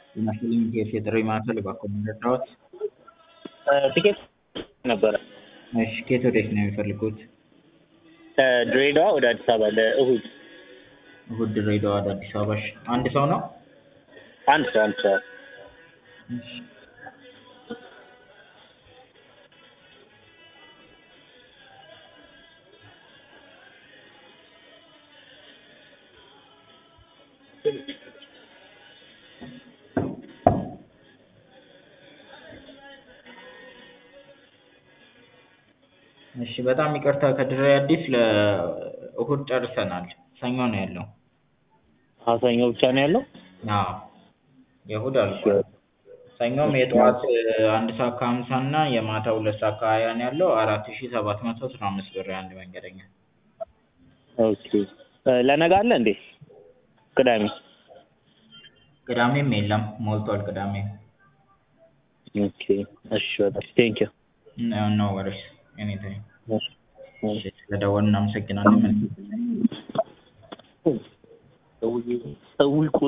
ይመስለኝ የጥሪ ማዕከል እባክዎ ረዳዎት? ቲኬት ነበረ እሺ ከየት ወዴት ነው የሚፈልጉት? ከድሬዳዋ ወደ አዲስ አበባ ለእሁድ እሁድ ድሬዳዋ ወደ አዲስ አበባ እሺ አንድ ሰው ነው? አንድ ሰው አንድ ሰው እሺ እሺ በጣም ይቅርታ ከድሬ አዲስ ለእሁድ ጨርሰናል ሰኞ ነው ያለው አዎ ሰኞ ብቻ ነው ያለው? አዎ የእሁድ አልቋል ሰኞም የጠዋት አንድ ሰዓት ከሀምሳ እና የማታ ሁለት ሰዓት ከሀያ ነው ያለው አራት ሺህ ሰባት መቶ አስራ አምስት ብር የአንድ መንገደኛ ኦኬ ለነገ አለ እንዴ? ቅዳሜ ቅዳሜም የለም ሞልቷል ቅዳሜ ኦኬ እሺ በጣም ቴንኪው ኖ ወሪስ ኤኒታይም እሺ ስለደወልን እናመሰግናለን መልካም ጊዜ